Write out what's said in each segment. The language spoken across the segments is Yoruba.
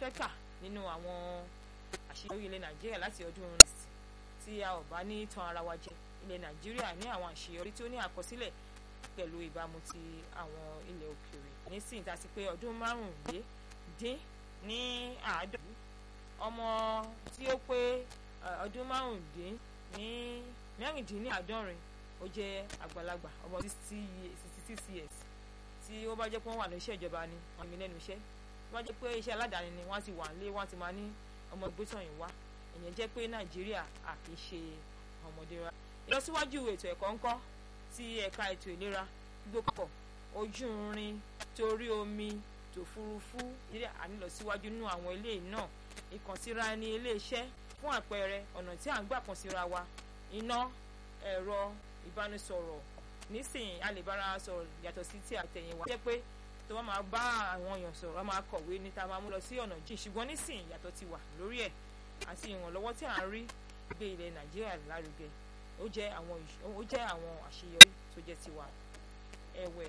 fẹ́ kà nínú àwọn àṣeyọrí ilẹ̀ nàìjíríà láti ọdún next tí a ò bá ní tan ara wa jẹ ilẹ̀ nàìjíríà ní àwọn àṣeyọrí tí ó ní àkọsílẹ̀ pẹ̀lú ìbámu ti àwọn ilẹ̀ òkèèrè nísìnyí tá a ti pé ọdún márùndín ní àádọ́rin ọmọ tí ó pé ọdún márùndín ní mẹ́rìndínláàádọ́rin ó jẹ́ àgbàlagbà ọmọ sixty six years tí ó bá jẹ́ pé wọ́n wà ní iṣẹ́ ìjọba ni wọ́n mi lẹ́nu iṣẹ́ tó bá jẹ́ pé iṣẹ́ aládàáni ni wọ́n ti wà nílé wọ́n ti máa ní ọmọ ìgbésọ̀yìn wá ìyẹn jẹ́ pé nàìjíríà à kì í ṣe ọmọdé ra ìlọsíwájú ètò ẹ̀kọ́ ńkọ́ ti ẹ̀ka ètò ìlera gbogbo ojú irin torí omi tòfurufú nàìjíríà à ń lọ síwájú nínú àwọn ilé náà ìkànsíra ẹni ilé iṣẹ́ fún àpẹẹrẹ ọ̀nà tí à ń gbà kàn síra wa iná ẹ̀rọ ìbánisọ̀rọ̀ nísìnyí a lè bára sọ̀rọ̀ yàtọ̀ sí ti àtẹ̀yìnwá jẹ́ pé tó bá máa bá àwọn èèyàn sọ̀rọ̀ a máa kọ̀wé ní ta máa mú lọ sí ọ̀nà jìn ṣùgbọ́n nísìnyí yàtọ̀ ti wà lórí ẹ̀ àti ìrànlọ́wọ́ tí à ń rí gbé ilẹ̀ nàìjíríà lárugẹ ó jẹ́ àwọn ó jẹ́ àwọn àṣeyọrí tó jẹ́ tiwa ẹ̀wẹ̀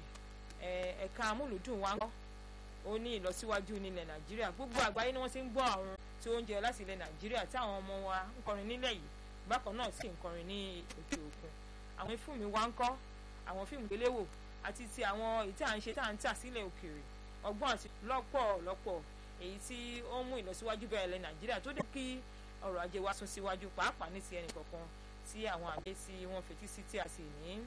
ẹ̀ka amúlùdùn wa ń kọ́ ó ní ìlọsíwájú nílẹ̀ nàìjíríà gbogbo àgbáyé ni wọ́n ti ń gbọ́ àrùn tí ó ń jẹ láti ilẹ̀ nàìjíríà tí àwọn ọmọ wa ń kọrin nílẹ̀ yìí bákan náà sì ń kọrin ní òkè òkun àwọn fíìmù wa ń kọ́ àwọn fíìmù gbéléwò àti ti àwọn èyí tí à ń ṣe tá à ń tà sílẹ̀ òkèèrè ọgbọ́n àti lọ́pọ̀lọpọ̀ èyí tí ó ń mú ìlọsíwájú bẹ̀rẹ̀ ilẹ̀ nàìjíríà tó dé kí ọrọ̀ ajé wa sún síwájú pàápàá ní ti ẹnìkọ̀ọ̀kan tí àwọn àgbẹ̀ tí wọ́n fetí sí tí a sì ní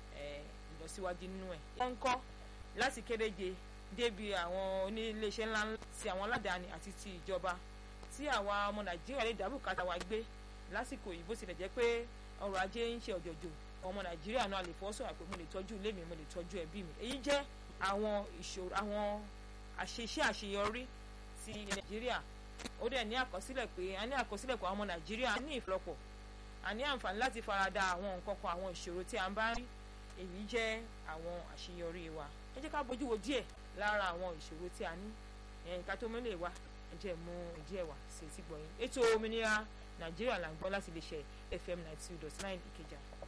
ìlọsíwájú nínú ẹ̀. wọ́n ń kọ́ láti kéréje débi àwọn oníléeṣẹ́ ńláńlá ti àwọn aládàáni àti ti ìjọba tí àwa ọmọ nàìjíríà lè dá bùkátà wa gbé lásìkò yìí bó tilẹ̀ jẹ́ pé ọrọ̀ ajé ń ṣe ọ̀jọ̀jọ̀ ọmọ nàìjíríà náà lè fọ́ sọ̀rọ̀ pé mo lè tọ́jú ilé mi mo lè tọ́jú ẹbí mi èyí jẹ́ àwọn ìṣòro àwọn àṣeṣe àṣeyọrí ti nàìjíríà ó dẹ̀ ní àkọsílẹ̀ pé a ní àkọsílẹ̀ pé àwọn ọmọ nàìjíríà ní ìfọlọ́pọ̀ a ní àǹfààní láti farada àwọn nǹkan kan àwọn ìṣòro tí a ń bá rí èyí jẹ́ àwọn àṣeyọrí wa ẹ jẹ́ ká bójú wo díẹ̀ lára àwọn ìṣòro tí a ní ẹ̀yìn ká tó mẹ́lẹ̀ wá ẹ jẹ́ mú díẹ̀ wá sí ti gbọ̀yìn ètò òmìnira nàìjíríà là ń gbọ́ láti lè ṣe fm ninety two dot nine ìkẹjà